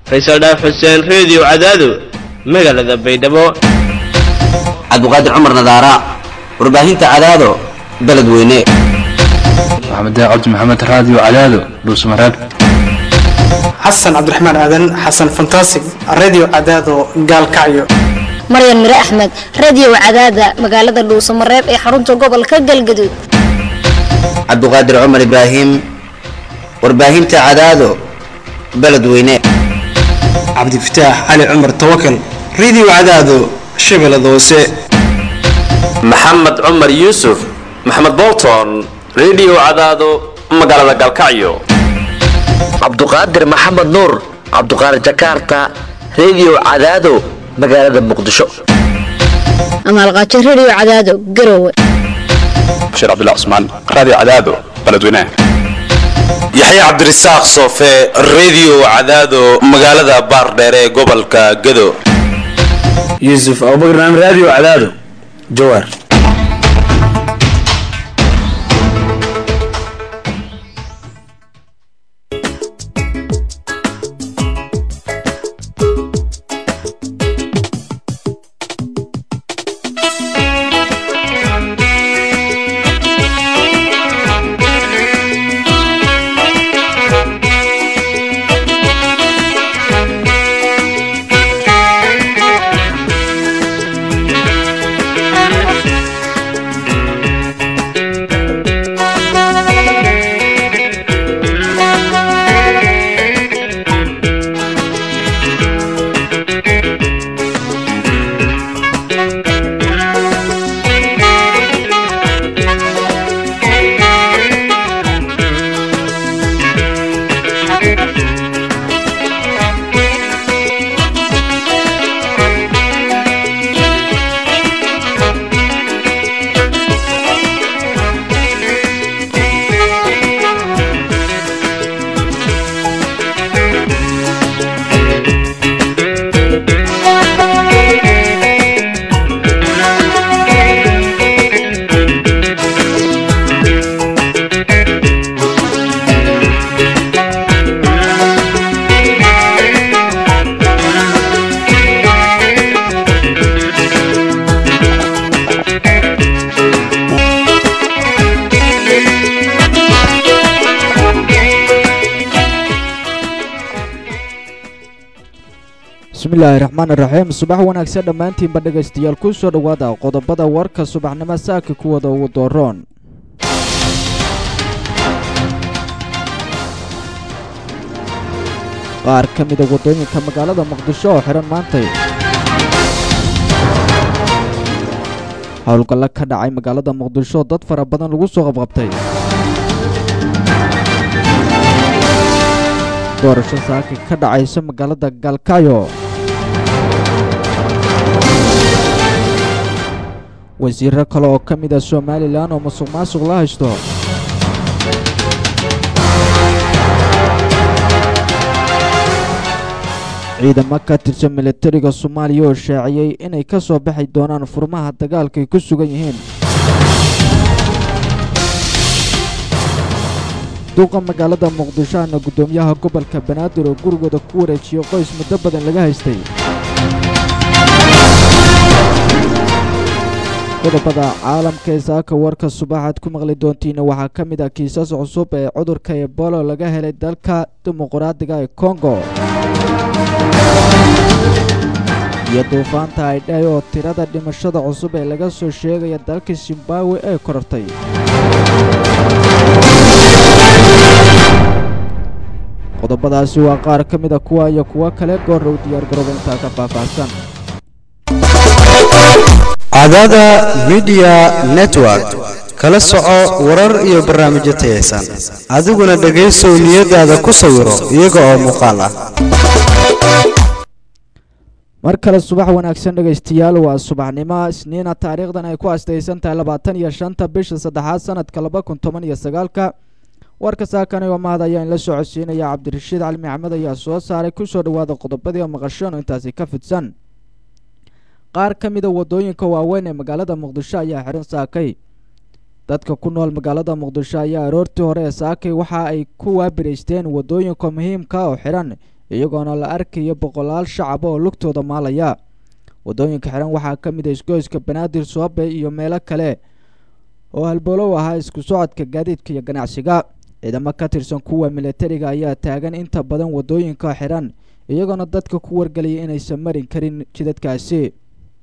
faysal dhaaf xuseen reediyo cadaado magaalada baydhabo cabdiqaadir cumar nadaara warbaahinta cadaado beledweyne maxamed cabdi maxamed raadiyo cadaado dhuusmareeb xasan cabdiraxmaan aadan xasan fantasig radio cadaado gaalkacyo maryan mire axmed radio cadaada magaalada dhuusamareeb ee xarunta gobolka galgaduud cabdiqaadir cumar ibraahim warbaahinta cadaado beledweyne cabdifataax cali cumar tawakal radio cadaado shabeellada hoose maxamed cumar yuusuf maxamed bolton radio cadaado magaalada galkacyo cabduqaadir maxamed nuur cabduqaadir jakarta radio cadaado magaalada muqdisho amaalqaajo radio cadaado garowe bashiir cabdullah cusmaan raadiyo cadaado beledweynaha yaxye cabdirasaaq soofe radio cadaado magaalada baardheer ee gobolka gado yuusuf abubakar naam radio cadaado jawaar bismillaahi raxmaan iraxiim subax wanaagsan dhammaantiinba dhegaystayaal ku soo dhowaada qodobada warka subaxnimo saaka kuwada ugu dooroon qaar ka mida waddooyinka magaalada muqdisho oo xidhan maantay howlgallo ka dhacay magaalada muqdisho dad fara badan lagu soo qabqabtay doorasho saaka ka dhacayso magaalada galkaayo wasiiro kale oo ka mid a somalilan oo musuq maasuq la haysto ciidamo ka tirsan militariga soomaaliya oo shaaciyey inay ka soo baxi doonaan furmaha dagaalka ay ku sugan yihiin duuqa magaalada muqdisho ana guddoomiyaha gobolka banaadir oo gurigooda ku wareejiyey qoys muddo badan laga haystay qodobada caalamka ee saaka warka subaxaad ku maqli doontiina waxaa ka mid ah kiisas cusub ee cudurka ebolo laga helay dalka dimuqraadiga ee kongo iyo duufaanta aydhay oo tirada dhimashada cusub ee laga soo sheegaya dalka zimbabwe ee korortay qodobadaasi waa qaar ka mida kuwa iyo kuwo kale goorrow diyaargarooba intaa ka faahfaahsan cadaada midiya network kala soco warar iyo barnaamijyo tayaysan adiguna dhegaysow niyadaada ku sawiro iyaga oo muuqaal ah mar kale subax wanaagsan dhegaystayaal waa subaxnimo isniina taariikhdan ay ku astaysan tahay labaatan iyo shanta bisha saddexaad sanadka laba kun toban iyo sagaalka warka saakani oo mahad ayaa inla soo codsiinaya cabdirashiid cali maxamed ayaa soo saaray kusoo dhowaada qodobadii oo maqasheen oo intaasi ka fidsan qaar ka mida waddooyinka waaweyn ee magaalada muqdisho ayaa xihan saakay dadka ku nool magaalada muqdisho ayaa aroortii hore ee saakay waxa ay ku waabiraysteen waddooyinka muhiimka oo xidhan iyagoona la arkayo boqolaal shacab oo lugtooda maalaya wadooyinka xiran waxaa ka mid a isgoyska banaadir soobe iyo meelo kale oo halbowlow ahaa isku socodka gaadiidka iyo ganacsiga ciidamo ka tirsan kuwa milatariga ayaa taagan inta badan wadooyinka xiran iyagoona dadka ku wargelaya inaysan marin karin jidadkaasi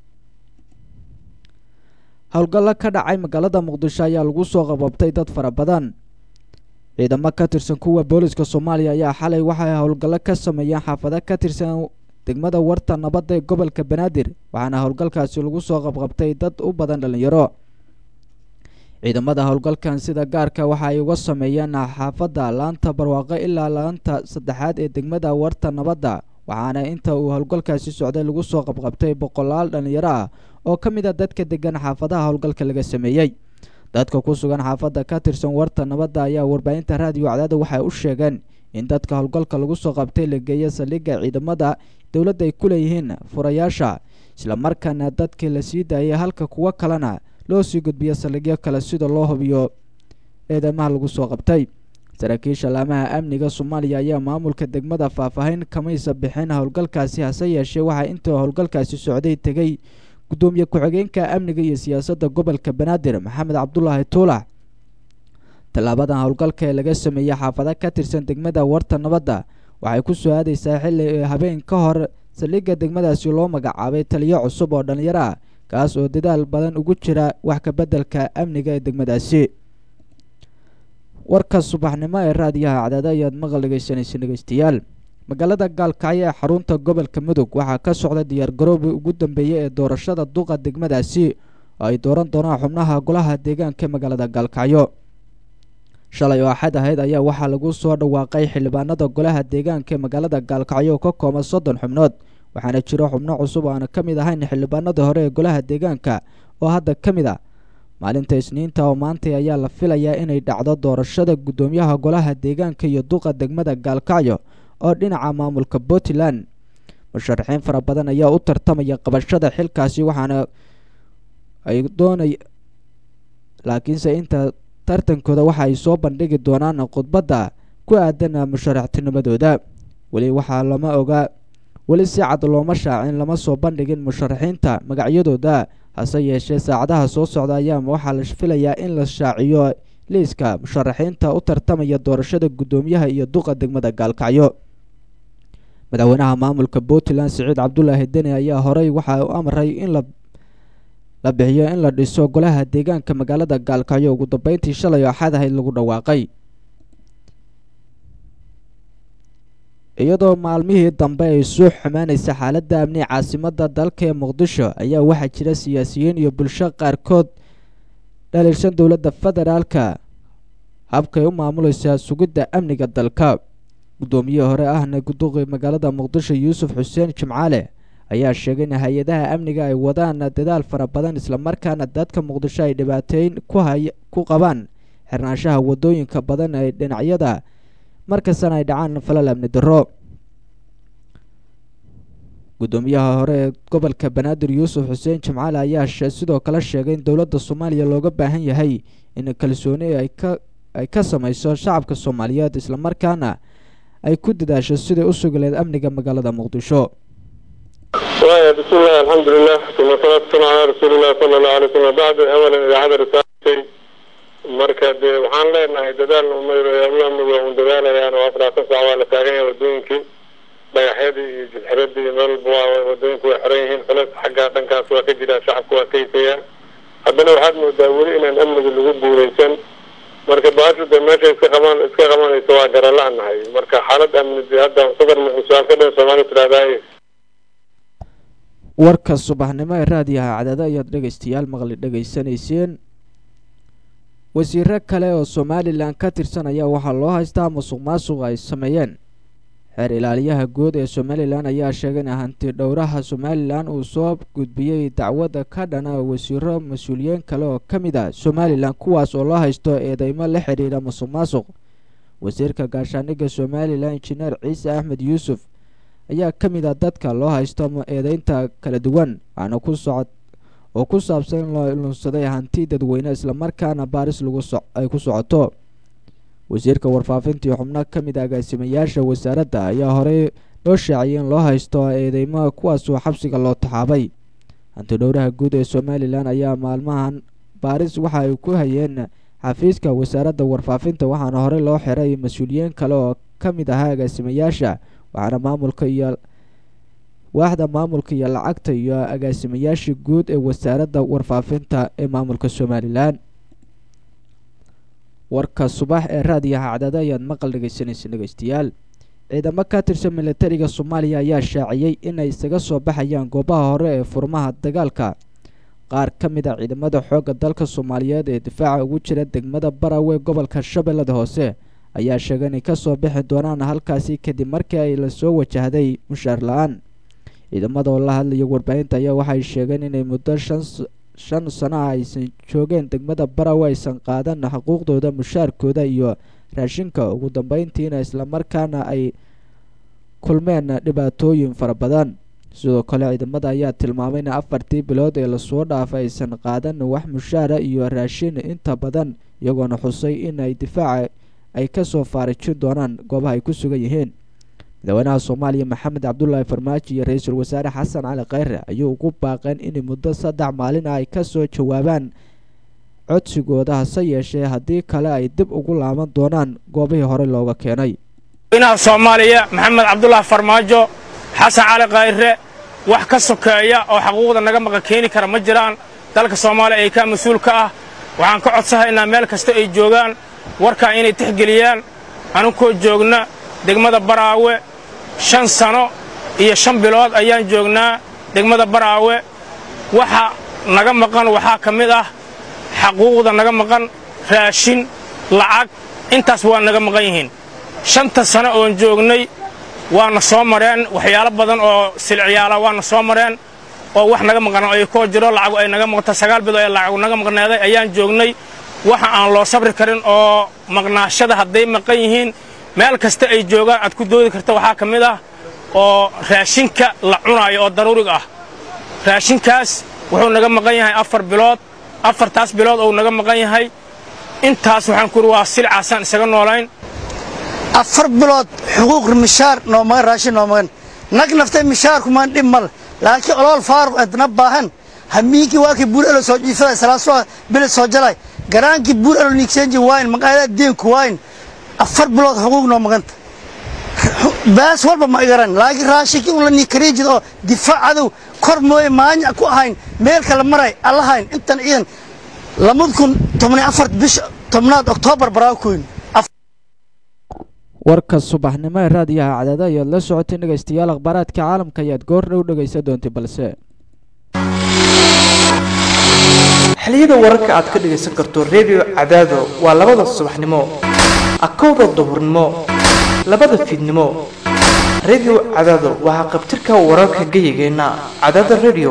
howlgallo ka dhacay magaalada muqdisho ayaa lagu soo qababtay dad fara badan ciidamo ka tirsan kuwa booliska soomaaliya ayaa xalay waxay howlgallo ka sameeyeen xaafado ka tirsan degmada warta nabadda ee gobolka banaadir waxaana howlgalkaasi lagu soo qabqabtay dad u badan dhalinyaro ciidamada howlgalkan sida gaarka waxa ay uga sameeyeen xaafadda laanta barwaaqo ilaa laanta saddexaad ee degmada warta nabadda waxaana inta uu howlgalkaasi socday lagu soo qabqabtay boqolaal dhalinyaro ah oo ka mid a dadka degan xaafadaha howlgalka laga sameeyey dadka ku sugan xaafadda ka tirsan warta nabadda ayaa warbaahinta raadiyo cadaada waxay u sheegeen in dadka howlgalka lagu soo qabtay la geeya saldhigga ciidamada dowladda ay ku leeyihiin furayaasha islamarkaana dadkii la sii daayay halka kuwo kalena loo sii gudbiyo saldhigyo kale sida loo hubiyo eedamaha lagu soo qabtay saraakiisha laamaha amniga soomaaliya ayaa maamulka degmada faahfaahin kamaysa bixin howlgalkaasi hase yeeshee waxaa inta howlgalkaasi socday tegey gudoomiye ku-xigeenka amniga iyo siyaasadda gobolka banaadir maxamed cabdulaahi tuulax tallaabadan howlgalka ee laga sameeyey xaafado ka tirsan degmada warta nabadda waxay ku soo aadaysaa xilli habeen ka hor saldhigga degmadaasi loo magacaabay taliyo cusub oo dhalinyaro ah kaas oo dadaal badan ugu jira wax ka beddelka amniga ee degmadaasi warka subaxnimo ee raadiyaha cadaada ayaad maqal dhegeysanaysa dhegeystayaal magaalada gaalkacyo ee xarunta gobolka mudug waxaa ka socda diyaargaroobi ugu dambeeyey ee doorashada duqa degmadaasi oo ay dooran doonaan xubnaha golaha deegaanka ee magaalada gaalkacyo shalay oo axad ahayd ayaa waxaa lagu soo dhawaaqay xildhibaanada golaha deegaanka ee magaalada gaalkacyo oo ka kooban soddon xubnood waxaana jiro xubno cusub oo aana ka mid ahayn xildhibaanada hore ee golaha deegaanka oo hadda ka mid ah maalinta isniinta oo maantay ayaa la filayaa inay dhacdo doorashada guddoomiyaha golaha deegaanka iyo duqa degmada gaalkacyo oo dhinaca maamulka puntland musharaxiin fara badan ayaa u tartamaya qabashada xilkaasi waxaana ay doonay laakiinse inta tartankooda waxa ay soo bandhigi doonaan khudbadda ku aadan musharaxtinimadooda weli waxaa lama ogaa weli si cad looma shaacin lama soo bandhigin musharaxiinta magacyadooda hase yeeshee saacadaha soo socda ayaa waxaa la filayaa in la shaaciyo liiska musharaxiinta u tartamaya doorashada guddoomiyaha iyo duqa degmada gaalkacyo madaxweynaha maamulka puntland siciid cabdulaahi deni ayaa horey waxa u amray in la la bixiyo in la dhiso golaha deegaanka magaalada gaalkacyo ugu dambeyntii shalay oo axad ahayd lagu dhawaaqay iyadoo maalmihii dambe ay soo xumaanaysa xaaladda amni caasimadda dalka ee muqdisho ayaa waxaa jira siyaasiyiin iyo bulsho qaarkood dhaliilsan dowladda federaalka habkay u maamulaysaa sugidda amniga dalka guddoomiye hore ahna guduqi magaalada muqdisho yuusuf xuseen jimcaale ayaa sheegay in hay-adaha amniga ay wadaan dadaal fara badan islamarkaana dadka muqdisho ay dhibaateyn ku hay ku qabaan xirnaanshaha wadooyinka badan ee dhinacyada markastana ay dhacaan falal amni darro guddoomiyaha hore ee gobolka banaadir yuusuf xuseen jimcaale ayaa sidoo kale sheegay in dowladda soomaaliya looga baahan yahay in kalsooni ay ka ay ka samayso shacabka soomaaliyeed islamarkaana ay ku dadaasho siday u sugi lahayd amniga magaalada muqdisho وايا بسم الله الحمد لله ثم صلاة والسلام على رسول الله صلى الله عليه وسلم بعد اولا idaacada risaaltay marka dee waxaan leenahay dadaal amniga un dadaalayaan oo afraatan saac waa la taagan yahay wadooyinkii dhagaxyadii iyo jidxiradii iyo meel walba waa wadooyinku way xiran yihiin culeys xagga dhankaas waa ka jiraa shacabku waa kaysayaan haddana waxaad moodaa weli inaan amniga lagu guuleysan marka baashu dee meesha iska qaban iska qabanayso waa garala-nahay marka xaalad amni dee hadda sadar muxuusaan ka dhan soomaali tidhahdaa warka subaxnimo ee raadiyaha cadaado ayaad dhegaystayaal maqli dhegaysanayseen wasiiro kale oo somalilan ka tirsan ayaa waxaa loo haystaa musuq maasuq ay sameeyeen xeer ilaaliyaha guud ee somalilan ayaa sheegay in hanti dhowraha somalilan uu soo gudbiyey dacwadda ka dhana wasiiro mas-uuliyiin kale oo ka mid ah somalilan kuwaas oo loo haysto eedeymo la xidhiidha musuq maasuq wasiirka gaashaaniga somalilan injineer ciise axmed yuusuf ayaa ka mid ah dadka loo haysto eedeynta kala duwan waxaana ku socod oo ku saabsan in loo lunsaday hanti dadweyne islamarkaana baaris lagu so ay ku socoto wasiirka warfaafintii xubno ka mid a agaasimayaasha wasaaradda ayaa horey loo shaaciyay in loo haysto eedeymaha kuwaasoo xabsiga loo taxaabay hantidhowraha guud ee somalilan ayaa maalmahan baaris waxa ay ku hayeen xafiiska wasaaradda warfaafinta waxaana horey loo xiray mas-uuliyiin kale oo ka mid ahaa agaasimayaasha waxaana maamulka iyo waaxda maamulka iyo lacagta iyo agaasimayaashii guud ee wasaaradda warfaafinta ee maamulka somalilan warka subax ee raadiyaha cadada ayaad maqal dhegeysanaysa dhegeystayaal ciidamo ka tirsan militariga soomaaliya ayaa shaaciyey inay isaga soo baxayaan goobaha hore ee furmaha dagaalka qaar ka mid a ciidamada xoogga dalka soomaaliyeed ee difaaca ugu jira degmada barawe gobolka shabeellada hoose ayaa sheegay inay kasoo bixi doonaan halkaasi kadib markii ay lasoo wajahday mushaar la-aan ciidamada oo la hadlaya warbaahinta ayaa waxay sheegeen inay muddo shan shan sano ah aysan joogeen degmada barawe aysan qaadan xuquuqdooda mushaarkooda iyo raashinka ugu dambeyntiina islamarkaana ay kulmeen dhibaatooyin fara badan sidoo kale ciidamada ayaa tilmaamay in afartii bilood ee lasoo dhaafay aysan qaadan wax mushaara iyo raashin inta badan iyagoona xusay in ay difaaca ay kasoo faarijin doonaan goobaha ay ku sugan yihiin madaxweynaha soomaaliya maxamed cabdulaahi farmaajo iyo ra-iisul wasaare xasan cali kheyre ayuu ugu baaqeen in muddo saddex maalin ah ay kasoo jawaabaan codsigooda hase yeeshee haddii kale ay dib ugu laaban doonaan goobihii hore looga keenay madaxweynaha soomaaliya maxamed cabdulaahi farmaajo xasan cali khayre wax ka sokeeya oo xaquuqda naga maqa keeni kara ma jiraan dalka soomaaliya ay ka mas-uul ka ah waxaan ka codsahaynaa meel kasta ay joogaan warkaa inay tixgeliyaan anunkoo joogna degmada baraawe shan sano iyo shan bilood ayaan joognaa degmada baraawe waxa naga maqan waxaa ka mid ah xaquuqda naga maqan raashin lacag intaas waa naga maqan yihiin shanta sano oon joognay waana soo mareen waxyaalo badan oo silciyaala waana soo mareen oo wax naga maqan ay koo jiro lacagu ay naga maqanta sagaal bilood ee lacagu naga maqneeday ayaan joognay waxa aan loo sabri karin oo maqnaashada hadday maqan yihiin meel kasta ay joogaan aad ku doodi karta waxaa ka mid ah oo raashinka la cunaayo oo daruuriga ah raashinkaas wuxuu naga maqan yahay afar bilood afartaas bilood ou naga maqan yahay intaas waxaan ku uri waa silcaasaan isaga noolayn afar bilood xuquuq mishaar noomagan raashin noomagan nag naftay mishaarkumaan dhib mal laakiin olool faaruq adna baahan hamiinkii waakii buur elo soo jiifaday salaasoo bilid soo jalay garaankii buur elo nigseenji waayn maqaayadaha deenku waayn afar bilood xuquuq noo maganta baas walba ma igaran laakiin raashinkii un la nikariijid oo difaac cadow kor mooye maanya ku ahayn meel kale maray allahayn intan ciidan lamad kun tobniy afar bisha tobnaad oktoobar baraakoyn warka subaxnimo ee raadiyaha cadaada ayaad la socotay dhegaystayaal akhbaaraadka caalamka ayaad goor dhow dhegaysan doontay balse xiliyada wararka aad ka dhegaysan karto redio cadaado waa labada subaxnimo akowda duhurnimo labada fiidnimo redio cadaado waxaa qabtirka wararka geyigeenna cadaada redio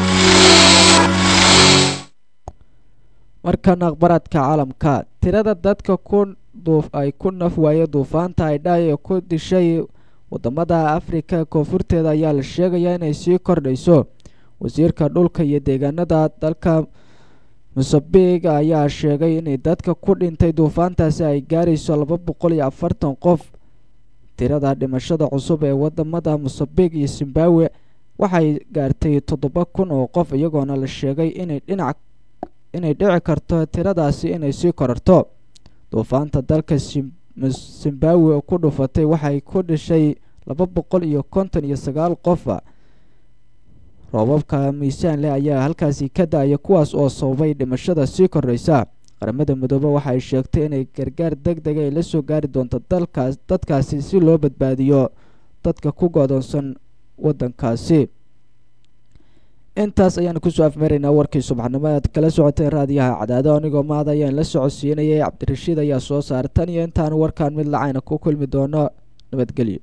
markan akhbaaraadka caalamka tirada dadka ku ay ku naf waaye duufaanta aydhaay ee ku dishay wadamada afrika koonfurteeda ayaa la sheegayaa inay sii kordhayso wasiirka dhulka iyo deegaanada dalka mosambiq ayaa sheegay inay dadka ku dhintay duufaantaasi ay gaarayso laba boqol iyo afartan qof tirada dhimashada cusub ee wadamada mosambiq iyo zimbabwe waxay gaartay toddoba kun oo qof iyagoona la sheegay inay dhinac inay dhici karto tiradaasi inay sii korarto duufaanta dalka zimbabwe ku dhufatay waxay ku dhishay laba boqol iyo konton iyo sagaal qofa roobabka miisaan leh ayaa halkaasi ka da-aya kuwaas oo sababay dhimashada sii kordhaysa qaramada midoobe waxay sheegtay inay gargaar deg dega ay la soo gaari doonto dalkaas dadkaasi si loo badbaadiyo dadka ku godoonsan wadankaasi intaas ayaanu kusoo afmeeraynaa warkii subaxnimo aad kala socoteen raadiyaha cadaado anigoo maad ayaan la socodsiinayay cabdirashiid ayaa soo saaray tan iyo intaanu warkaan mid lacayna ku kulmi doono nabadgelyo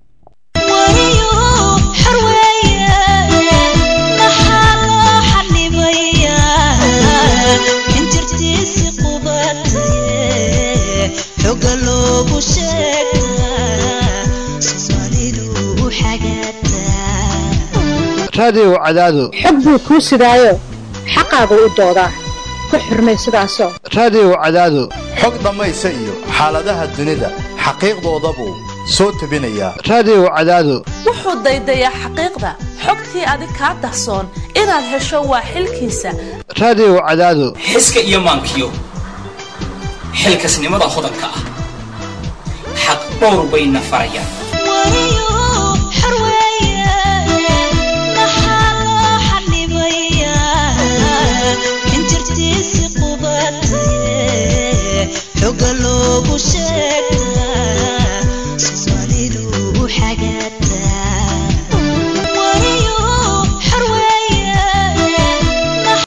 raadiyow cadaado xog buu kuu sidaayo xaqaagu u doodaa ku xurmay sidaasoo raadiyow cadaado xog dhammaysa iyo xaaladaha dunida xaqiiqdoodabuu soo tebinayaa raadiyow cadaado wuxuu daydayaa xaqiiqda xogtii adig kaa dahsoon inaad hesho waa xilkiisa raadiyo cadaado xiska iyo maankiyo xilkasnimada hodanka ah xaq dhowr bayna farayaan